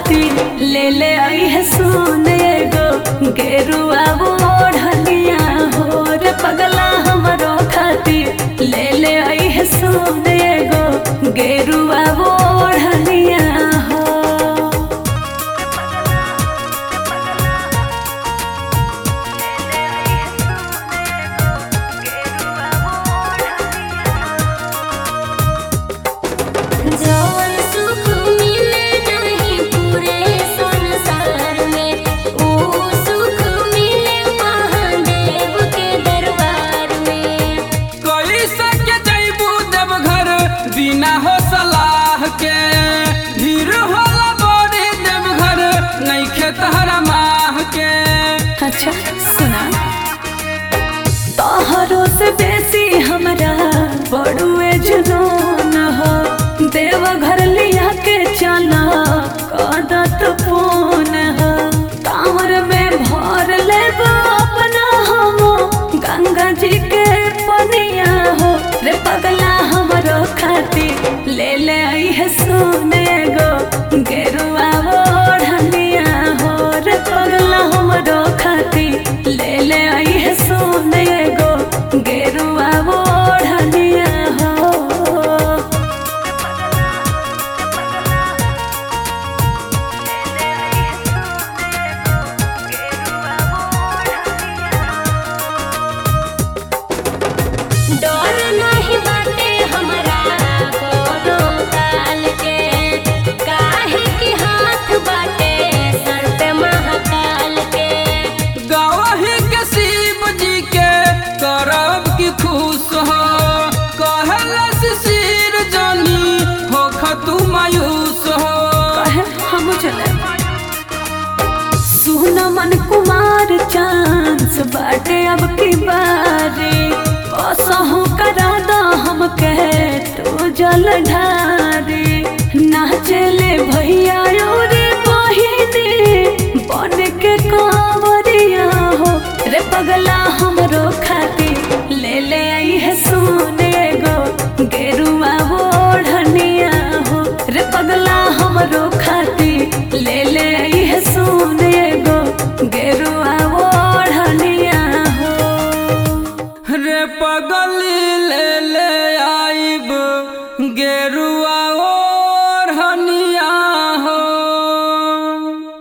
खाती ले ले आई है सोने गो गेरुआ ओढ़निया हो रे पगला हमरो खाती ले ले आई है सोने गो गेरुआ ओढ़निया हो जवन सुख मिले नहीं पूरे संसार में ओ सुख मिले महादेव के दरबार में कोई सके जैबू देव घर बिना हो सलाह के भीड़ होला बड़े देव घर नहीं खेत हर माह के अच्छा सुना तोहरो से बेसी हमरा बड़ुए जुनून हो देव घर लिया के चला कदत पून हो कांवर में भर लेब अपना हम गंगा जी के पनिया हो रे पगला हमरो खाती ले ले आई है सोने गो गेरुआ ओढ़निया हो रे पगला हमरो खाती ले ले आई है सोने गो गेरुआ ओढ़निया हो डर नहीं बाटे हमरा कोनो काल के काहे कि हाथ बाटे सर पे महाकाल के गवाही के शिव जी के करब की खुश हो कहला शिशिर जानी हो खतु मायूस हो कहे हम चले सुन मन कुमार चांस बाटे अब की बारी कसहु करा दा हम कहे तो जल ढारी नाचले भैया रे बहिनी बन के कांवरिया हो रे पगला हमरो खाती ले ले आई है सोने गो गेरुआ ओढ़निया हो रे पगला हमरो खाती ले ले आई है सोने गो गेरुआ ओढ़निया हो रे पगली ले